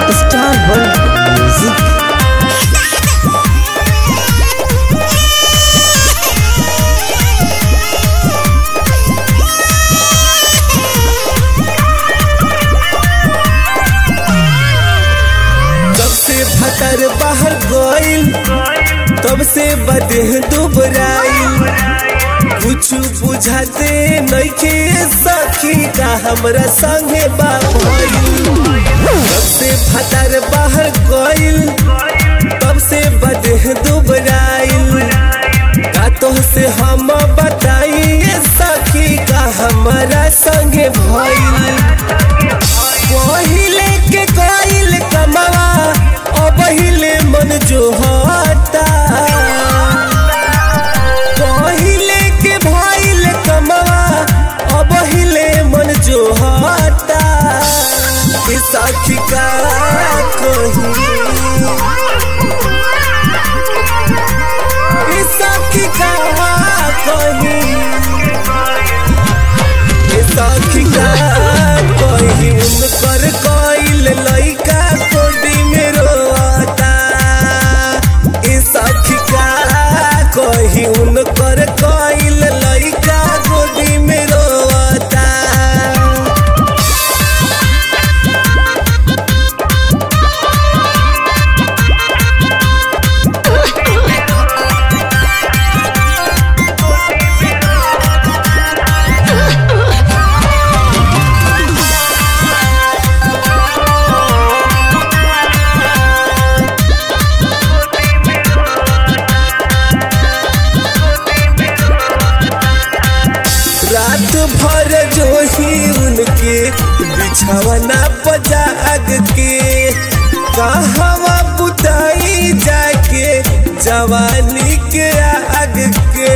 Star World Music. जब से फतर बाहर गइल तब से बदेह दुबराइल कुछ बुझाते नइखे सखी का हमरा संगे बाबइल तब से फतर बाहर गइल तब से बदेह दुबराइल का तो से हम बताइए सखी का हमरा संगे भइल पहिले के कइल कमवा अब हिले मन जो हता पहिले के भइल कमवा अब हिले मन जो हता कि साखी का कही कि साखी का कही ए सखी का कही उनकर कइल लइका कोडी में रोता ए सखी का कही उनकर कइल लइका कोडी में रोता रात भर जो ही उनके बिछावना पजाग के कहवा बुताई जाके जवानी के आग के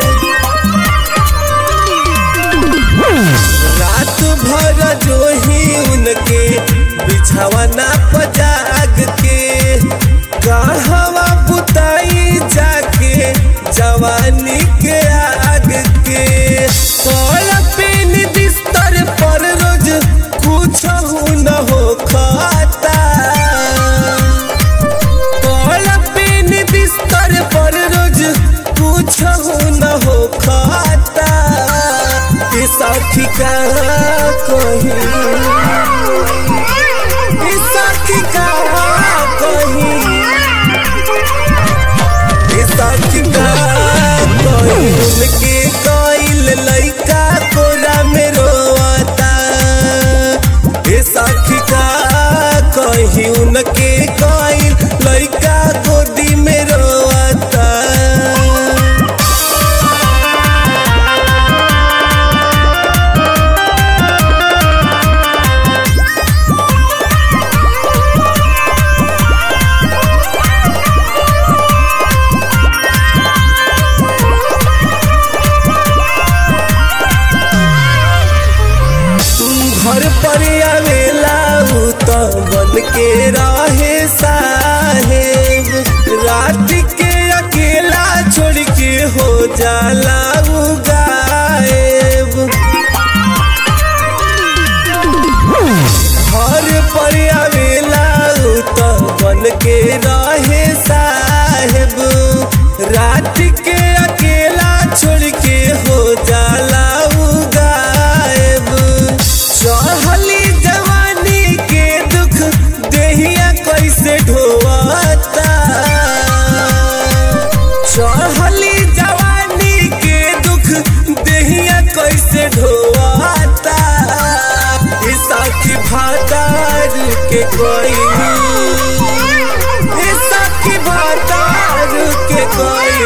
रात भर जो ही उनके बिछावना पजाग के कहवा बुताई जाके जवानी के आग के कल पेन बिस्तर पर रोज कुछ न हो खाता कल पेन बिस्तर पर रोज कुछ न हो खाता ये साथी का कही ये साथी का कही ये साथी का कही उनके कइल लइका कोरा में रोता ये साथी का कही उनके कइल लइका गोदी में रोता घर पर आवेला उ त बन के रहे साहेब रात के अकेला छोड़ के हो जाला उ गायब घर पर आवेला उ त बन के रहे साहेब रात के अकेला छोड़ के हो जाला उ गायब चढ़ली जवानी के दुख देहिया कैसे ढोवता चढ़ली जवानी के दुख देहिया कैसे ढोवता ई साथी भातार के कोई ई साथी भातार के कोई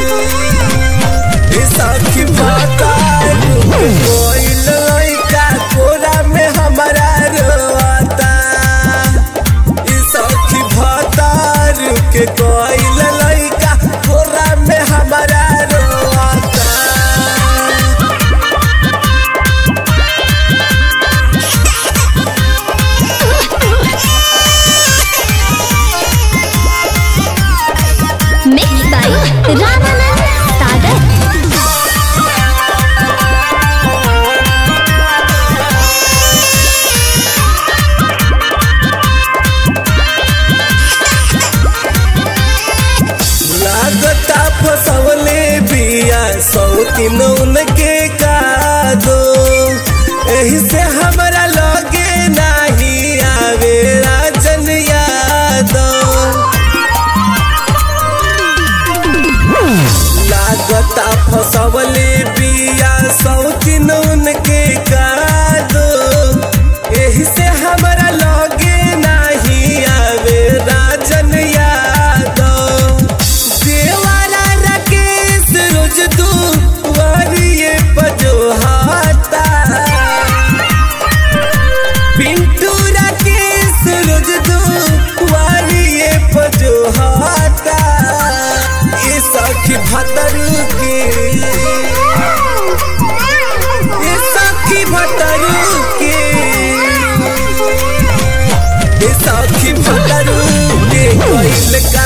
ई साथी भातार के कोई लइका कोरा में हमारा रोता ई सखी भातार के कोई लइका कोरा में हमारा रोता फसवले बिया सौतिन उनके कादो एही से हमरा लगे नाही आवे राजन यादव देवारा राकेश रोज दू वारिये पजोहाता पिंटू राकेश रोज दू वारिये पजोहाता ये सखी भतरू के ये सखी भतरू के ये सखी भतरू के कइल का